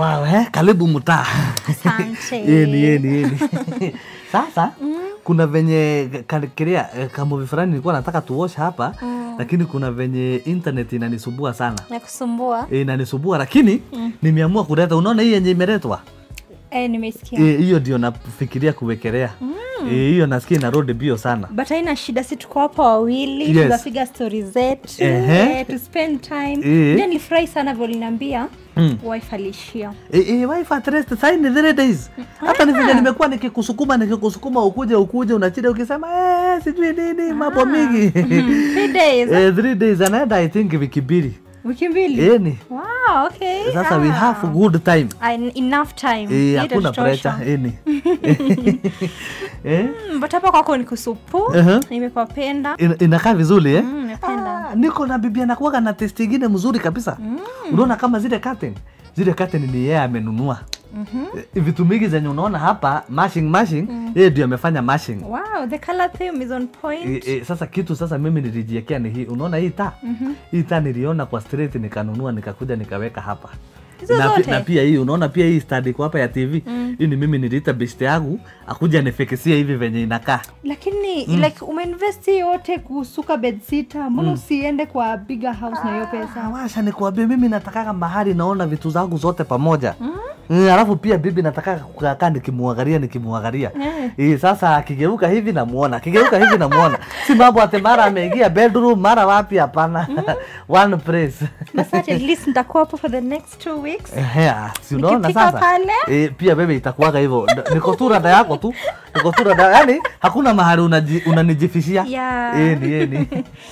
wow, eh, karibu mtaa Asante. Yeni, yeni, yeni. Sasa kuna venye kiria kamovi fulani nilikuwa nataka tuosha hapa lakini kuna venye internet inanisumbua sana nakusumbua e, inanisumbua lakini nimeamua kuleta unaona hii yenye imeletwa eh, nimesikia Eh, hiyo ndio nafikiria kuwekelea Eh, hiyo nasikia inarudi bio sana but haina shida si tuko hapa wawili Yes. tunapiga stori zetu Ehe. eh, to spend time Eh. then nilifurahi sana vyo liniambia Mm. wife alishia E, e, wife at rest sai ni three days hata ni vile nimekuwa nikikusukuma nikikusukuma ukuje ukuje unachida ukisema eh, sijui nini mambo mingi Three days eh, three days anaenda i think wiki mbili wiki mbili eni wow, okay. sasa we Ah. have good time Ah, enough time Eh, Hii hakuna itatutosha. pressure eni eh? Mm, but hapa kwako ni kusupu Uh-huh. nimepapenda Ina- inakaa vizuri eh? Mm, napenda Ah, niko na bibi anakuwaga na test ingine mzuri kabisa unaona kama zile curtain zile curtain ni yeye amenunua Eh, vitu mingi zenye unaona hapa mashing mashing yeye ndio amefanya mashing wow the color theme is on point E, e, sasa kitu sasa mimi nilijiekea ni hii unaona hii taa hii taa niliona kwa street nikanunua nikakuja nikaweka hapa Hizo na, pi- zote? na pia hii unaona pia hii stand iko hapa ya tv hii ni mimi niliita best yangu akuja nifikisia hivi venye inakaa lakini like umeinvest hii yote kusuka bedsita mbona usiende kwa bigger house na hiyo pesa Ah, washa nikuambia mimi natakaga mahali naona vitu zangu zote pamoja mm. alafu pia bibi nataka kukaa nikimuangalia nikimuangalia Eh. Eh, sasa akigeuka hivi namuona akigeuka hivi namuona si mambo ati mara ameingia bedroom mara wapi hapana one place basi at least nitakuwa hapo for the next two weeks Ehe, ah, si unaona Nikifika sasa pale? eh, pia bebe itakuwaga hivyo Nd- niko tu rada yako tu niko tu rada yani hakuna mahali unaji- unanijifishia Yeah. Eni, eni.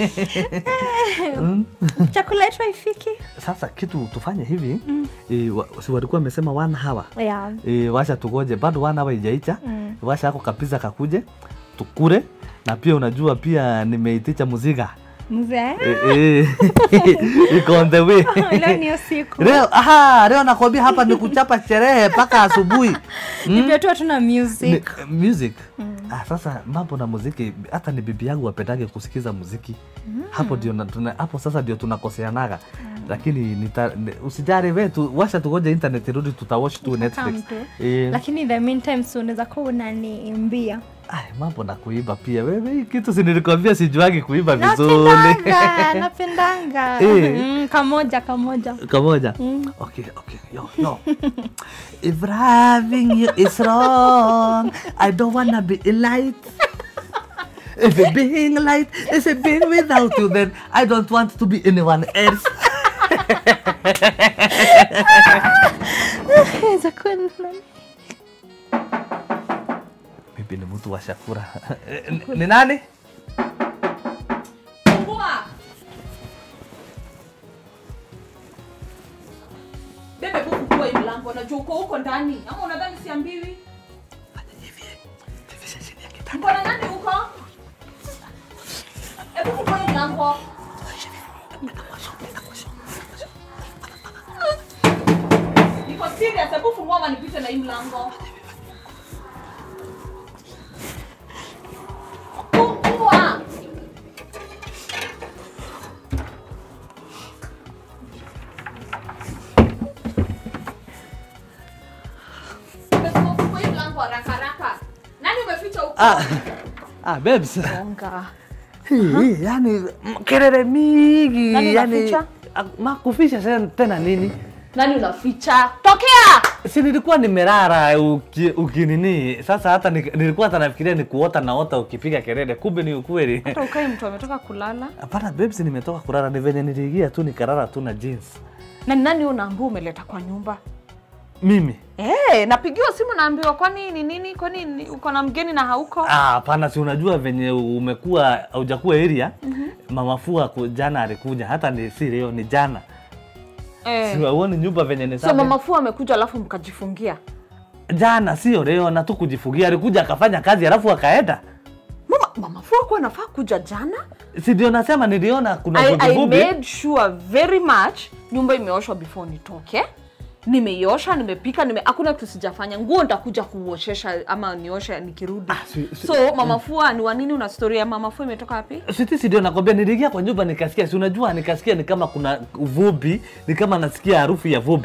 chakula yetu haifiki sasa kitu tufanye hivi e, wa, si walikuwa wamesema one hour yeah. e, washa tugoje bado one hour ijaicha Mm. washa ako kapiza kakuje tukure na pia unajua pia nimeitisha muziga mzee e, e, iko on the way leo ni usiku leo aha, leo nakwambia hapa ni kuchapa sherehe mpaka asubuhi hivyo tu hatuna music Ni- music ah, sasa mambo na muziki hata ni bibi yangu wapendage kusikiza muziki hapo ndio na- tuna- hapo sasa ndio tunakoseanaga lakini nita, ni- usijari we tu, washa tugoje internet irudi tutawatch tu netflix Come tu. eh, lakini in the meantime si unaweza kuwa unaniimbia ay, mambo na kuiba pia wewe hii kitu sinilikwambia sijuagi kuiba vizuri napendanga napendanga Eh. mm, kamoja kamoja kamoja okay okay yo yo if having you is wrong i don't wanna be in light if it being light is it being without you then i don't want to be anyone else Inaweza kuwa ni nani? mimi ni mtu wa shakura Ni- ni nani Bebe buku kwa hii mlango najua uko huko ndani. Ama unadhani siambiwi? Uko na nani huko? Hebu fungua hii mlango. Niko serious, hebu fungua ama nipite na hii mlango. Fungua. Umesema fungua hii mlango haraka haraka. Nani umeficha huko? ah, ah babes Bonga. Hii, yani m- kelele mingi Nani yani unaficha? ah, makufisha sen- tena nini Nani unaficha? Tokea! si nilikuwa nimerara uki, ukinini sasa hata ni- nilikuwa hata nafikiria ni kuota naota ukipiga kelele kumbe ni ukweli Hata ukae mtu ametoka kulala. hapana babes nimetoka kulala ni venye niliingia tu nikarara tu na jeans Na ni nani unaambia umeleta kwa nyumba? mimi Eh, napigiwa simu naambiwa kwani ni nini? Kwani ni- uko na mgeni na hauko? Ah, hapana si unajua venye umekuwa haujakuwa area mama fua ku- jana alikuja hata ni si leo ni jana Eh. si uone nyumba venye ni So safi mama fu amekuja alafu mkajifungia. jana sio leo na tu kujifugia alikuja akafanya kazi alafu akaenda Mama mama fu hakuwa anafaa kuja jana. si ndio nasema niliona kuna I, I vuguvugu made sure very much nyumba imeoshwa before nitoke. Nimeiosha, nimepika, nime hakuna kitu sijafanya. Nguo nitakuja kuoshesha ama nioshe nikirudi. si- si- so mama fua ni wa nini una story ya mama fua imetoka wapi? Siti si ndio nakwambia, niliingia kwa nyumba nikasikia, si unajua, nikasikia ni kama kuna vumbi, ni kama nasikia harufu ya vumbi.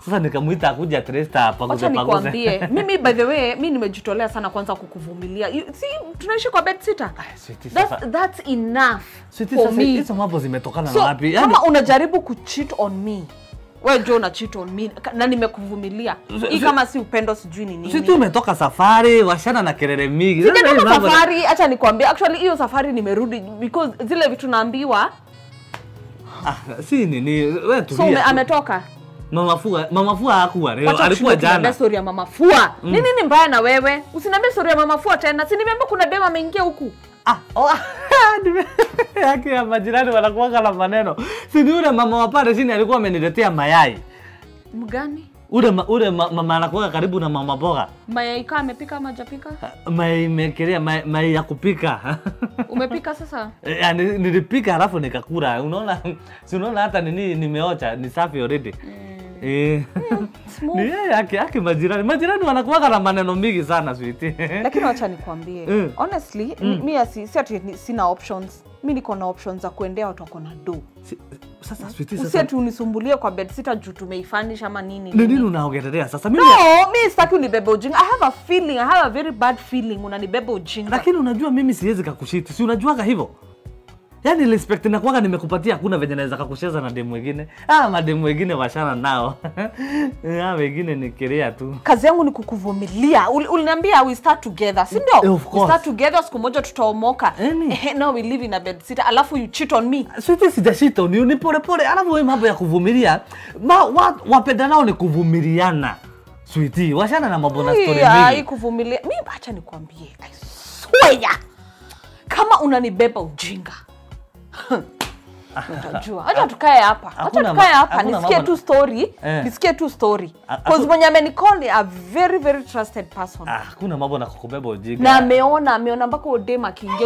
Sasa nikamuita akuja Tresta hapa wacha nikwambie mimi by the way mi nimejitolea sana kwanza kukuvumilia You- si tunaishi kwa bed sitter sweetie, that's, sasa- that's enough Sweetie, for sasa me hizo mambo zimetokana so na wapi? Yaani- kama unajaribu kucheat on me we jo una cheat on me ka- na nimekuvumilia Si- hii si- kama si upendo sijui ni nini Si tu umetoka safari, washana na kelele mingi. Sasa hii Sijatoka mambo- safari hacha nikwambia actually hiyo safari nimerudi because zile vitu naambiwa Ah, si nini, wewe so tulia. ume, tu. ametoka Mama Fua, Mama Fua hakuwa leo, Wacha alikuwa kushinda kuniambia jana. story ya mama fua mm. nini ni mbaya na wewe usiniambie story ya mama fua tena si nimeambia kuna dem ameingia huku Ah, oh, nime- yake ya majirani wanakuwaga na maneno. Si ni yule mama wa pale chini alikuwa ameniletea mayai. mgani Ule ma, ule ma, mama anakuwa karibu na mama boga. mayai kaa amepika ama hajapika Mayai imekelea mayai, mayai ya kupika. umepika sasa Yani, nilipika halafu nikakula. Unaona, si unaona hata nini nimeocha, ni safi already. Eh. Smooth. Ni yeye yake yake majirani. Majirani wanakuwaga na maneno mingi sana sweetie. lakini wacha nikwambie Mm. honestly mm. mi asi- si ati ni- sina options mi niko na options za kuendea watu wako na do Si- Sasa sweetie usi sasa. ati unisumbulie kwa bedsita juu tumeifanish ama nini Ni nini nini. unaongelea sasa? Mimi no mi sitaki unibebe ujinga i have a feeling i have a very bad feeling unanibeba ujinga lakini unajua mimi siwezi kakushiti, si unajuaga hivyo? Yaani respect nakuwaga nimekupatia, hakuna venye naweza kakucheza na demu wengine. Ah, mademu wengine washana nao ah, wengine ni kiria tu. kazi yangu ni kukuvumilia Ul- uliniambia we start together si Eh, ndio of we course. start together siku moja tutaomoka Yaani. Ehe, now we live in a bed sitter alafu you cheat on me Switi sijashita ni ni pole pole, alafu wewe mambo ya kuvumilia ma, wa, wapenda nao ni kuvumiliana. Switi, washana na mambo na story Yeah, hii mingi. kuvumilia mi acha nikwambie I swear kama unanibeba ujinga utajua acha tukae hapa acha Hakuna tukae ma- hapa hakuna nisikie mambo- tu story Eh. nisikie tu story A- cause haku- mwenye amenicall ni a very very trusted person Ah, hakuna mambo na kukubeba ujinga. na ameona ameona mpaka udem akiingia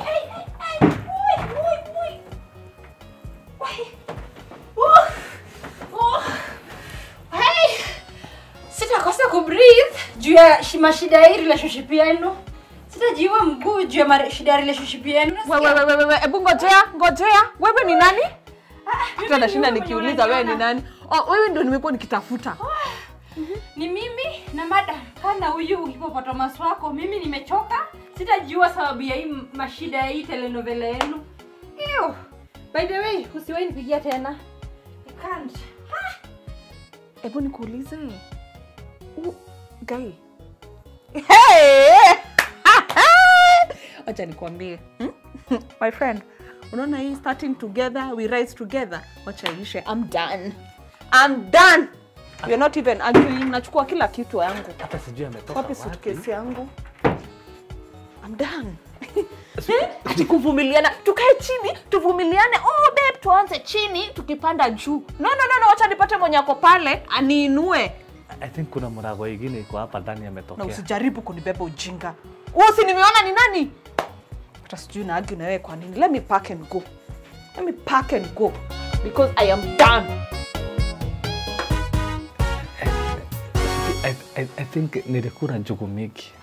sitakosa kubreathe juu ya shi- mashida ya hii relationship yenu sitajiua mguu juu ya mare- shida ya relationship yenu wewe wewe wewe hebu ngojea ngojea wewe ni nani hata nashinda mwenye nikiuliza wewe ni unaniona. nani oh, wewe ndio nimekuwa nikitafuta ni mimi na mada kana huyu hipopotamus wako mimi nimechoka sitajiua sababu ya hii m- mashida ya hii telenovela yenu Ew. by the way usiwahi nipigia tena I can't. hebu nikuulize U- guy hey! wacha nikwambie hmm? my friend unaona hii starting together we rise together wacha ishe i'm done i'm done we're not even arguing nachukua kila kitu yangu Hata sijui ametoka wapi wapi. suitcase yangu i'm done ati kuvumiliana tukae chini tuvumiliane oh babe tuanze chini tukipanda juu no no no no wacha nipate mwenye ako pale aniinue I think kuna mrago ingine iko hapa ndani na ametokea. usijaribu kunibeba ujinga usi nimeona ni nani hata sijui naagi na wewe kwa nini let me pack and go let me pack and go because i am done I, I, I think nilikula njugu mingi.